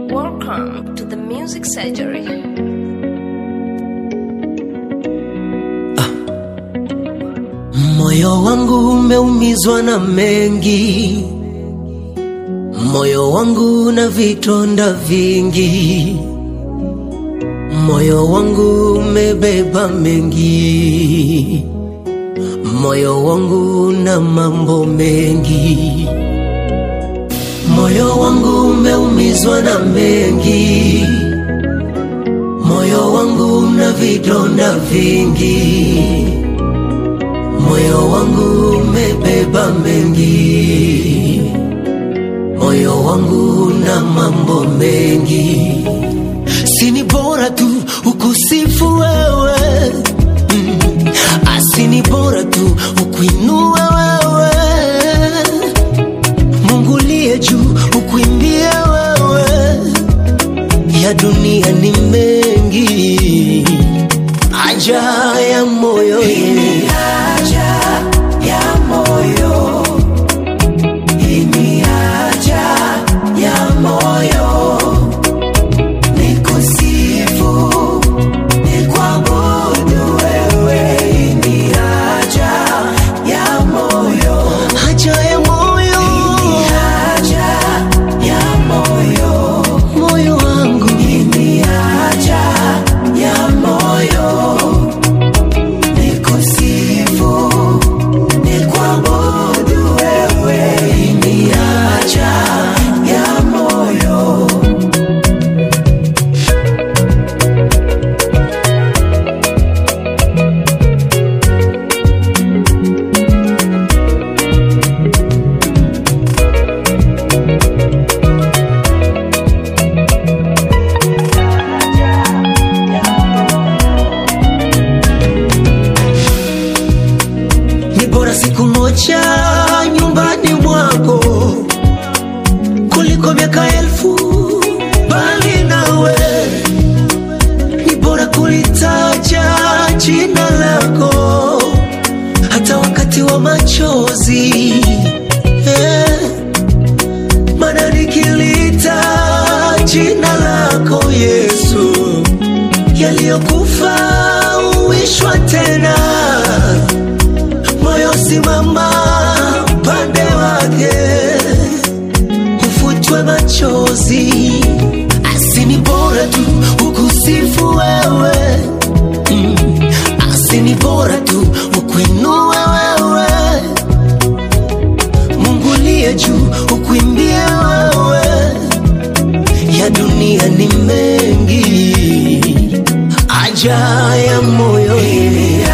Welcome to the Music Surgery. Moyo wangu umeumizwa na mengi, moyo wangu na vitonda vingi, moyo wangu umebeba mengi, moyo wangu na mambo mengi, moyo wangu umeumizwa na mengi, moyo wangu na vidonda vingi moyo wangu umebeba mengi, moyo wangu na mambo mengi. Sini bora tu ukusifu wewe mm. Asini bora tu ukuinue wewe Mungu liye juu ukuimbie wewe, ya dunia ni mengi, aja ya moyo yeah. haja ya moyo moyo wangu ni bora siku moja nyumbani mwako kuliko miaka elfu bali nawe ni bora kulitaja jina lako hata wakati wa machozi eh, maana nikilita jina lako yesu yaliyokufa uishwa tena moyo simama upande wake, ufutwe machozi. Asini bora tu ukusifu wewe mm. Asini bora tu ukuinue wewe, Mungu liye juu ukuimbie wewe, ya dunia ni mengi, aja ya moyo yeah.